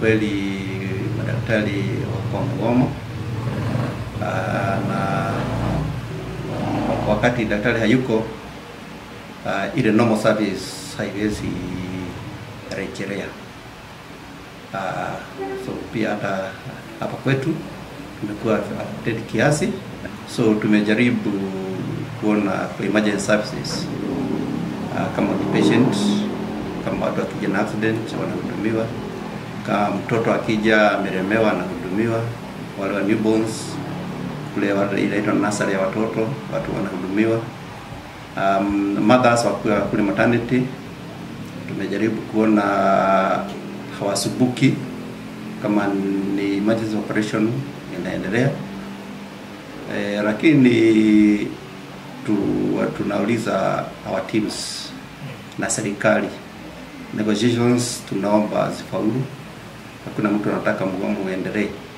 kweli madaktari wako mgomo Ah, na wakati daktari hayuko uh, ile normal service haiwezi rejelea. Uh, so pia hata hapa kwetu tumekuwa affected kiasi, so tumejaribu kuona kwa emergency services uh, kama ni patient, kama watu wakija na accident wanahudumiwa, kama mtoto akija amelemewa anahudumiwa, wale wa newborns kule wale inaitwa nursery ya watoto watu wanahudumiwa. Um, mothers wakiwa kule maternity tumejaribu kuona hawasubuki kama ni emergency operation inaendelea e, lakini tu, tunauliza our teams na serikali negotiations tunaomba zifaulu. Hakuna mtu anataka mgomo uendelee.